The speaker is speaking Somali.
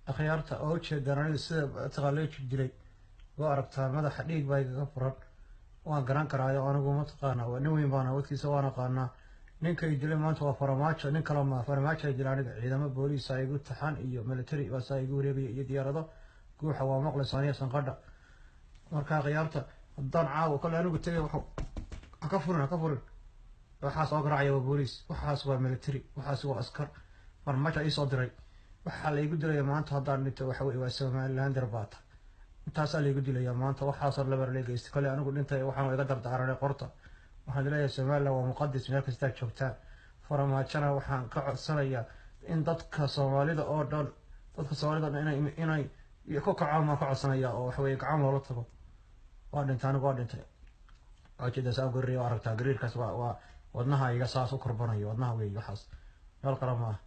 akhyaarta oo ujeedaan aniga sida mataqaa jir dilay waa aragtaa madaxa dhiig baa igaga furan waan garan karaayo anigu mataqaana waa nin weyn baan awadkiisa waan aqaanaa ninkay dilay maanta waa faramaajo nin kale ma faramaajo ay dilay aniga ciidamo booliis aa igu taxan iyo military baasaa igu wareegaya iyo diyaarado guuxa waa maqlaysa aniga sanqadha markaa khiyaarta haddaan caawa kale anigu tegay waxu ha ka furin ha ka furin waxaas oo garaacaya waa booliis waxaas waa military waxaas waa askar farmaajo iisoo diray waxaa laygu dilaya maanta haddaan dhinto waxa weye waa somalilander baata intaasaa laygu dilaya maanta waxaasoo labar lee geystay kale anigu dhintay waxaan iga dardaaranay qorta waxaan leeyahay somaliland waa muqadis meel kastaa joogtaan faramaajona waxaan ka codsanayaa in dadka soomaalida oo dhan dadka soomaalida o dhan inay inay ku kacaan baan ka codsanaya oo waxa weye gacan loola tago waa dhintay anigu waa dhintay ujeeda saa gariir aragtaa gariirkaas waa waa wadnaha iga saas u korbanayo wadnaha weeye waxaas meel qara ma ah